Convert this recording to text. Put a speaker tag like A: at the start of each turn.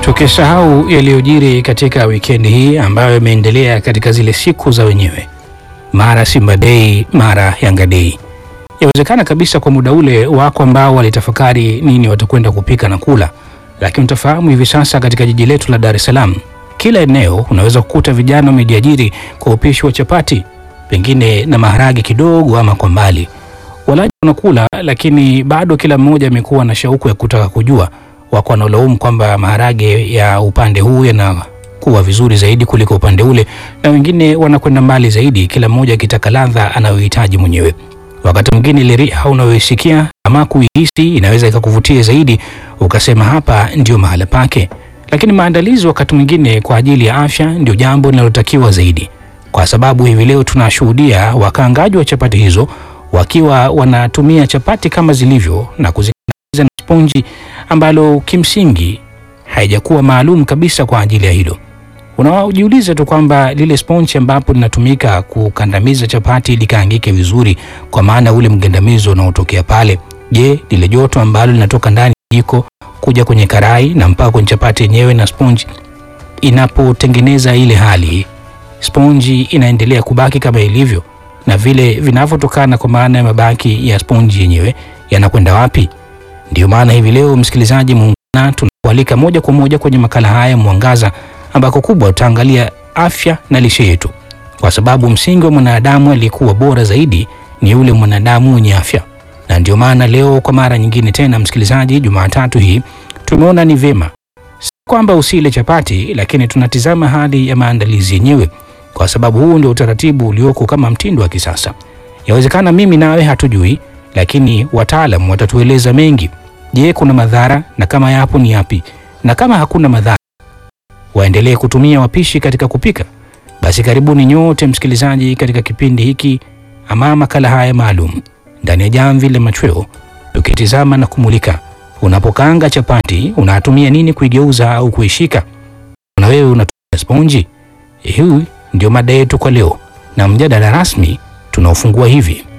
A: Tukisahau yaliyojiri katika wikendi hii ambayo imeendelea katika zile siku za wenyewe, mara Simba Day, mara Yanga Day. Yawezekana kabisa kwa muda ule wako ambao walitafakari nini watakwenda kupika na kula, lakini utafahamu hivi sasa katika jiji letu la Dar es Salaam, kila eneo unaweza kukuta vijana wamejiajiri kwa upishi wa chapati, pengine na maharage kidogo ama kwa mbali. Walaji wanakula, lakini bado kila mmoja amekuwa na shauku ya kutaka kujua wako wanaolaumu kwamba maharage ya upande huu yanakuwa vizuri zaidi kuliko upande ule, na wengine wanakwenda mbali zaidi, kila mmoja akitaka ladha anayohitaji mwenyewe. Wakati mwingine ile riha unayoisikia ama kuihisi inaweza ikakuvutia zaidi, ukasema hapa ndio mahala pake. Lakini maandalizi wakati mwingine kwa ajili ya afya ndio jambo linalotakiwa zaidi, kwa sababu hivi leo tunashuhudia wakaangaji wa chapati hizo wakiwa wanatumia chapati kama zilivyo na kuzikandamiza na sponji ambalo kimsingi haijakuwa maalum kabisa kwa ajili ya hilo. Unajiuliza tu kwamba lile sponji ambapo linatumika kukandamiza chapati likaangike vizuri, kwa maana ule mgandamizo unaotokea pale, je, lile joto ambalo linatoka ndani ya jiko kuja kwenye karai na mpaka kwenye chapati yenyewe na sponji inapotengeneza ile hali, sponji inaendelea kubaki kama ilivyo, na vile vinavyotokana kwa maana ya mabaki ya sponji yenyewe yanakwenda wapi? Ndio maana hivi leo msikilizaji muungana, tunakualika moja kwa moja kwenye makala haya Mwangaza, ambako kubwa tutaangalia afya na lishe yetu, kwa sababu msingi wa mwanadamu aliyekuwa bora zaidi ni yule mwanadamu mwenye afya. Na ndio maana leo kwa mara nyingine tena, msikilizaji, Jumatatu hii tumeona ni vyema si kwamba usile chapati, lakini tunatizama hali ya maandalizi yenyewe, kwa sababu huu ndio utaratibu ulioko kama mtindo wa kisasa. Yawezekana mimi nawe hatujui, lakini wataalam watatueleza mengi. Je, kuna madhara? Na kama yapo ni yapi? Na kama hakuna madhara, waendelee kutumia wapishi katika kupika? Basi karibuni nyote msikilizaji, katika kipindi hiki ama makala haya maalum ndani ya Jamvi la Machweo, tukitizama na kumulika unapokaanga chapati unatumia nini kuigeuza au kuishika, na wewe unatumia sponji? Hii ndio mada yetu kwa leo, na mjadala rasmi tunaofungua hivi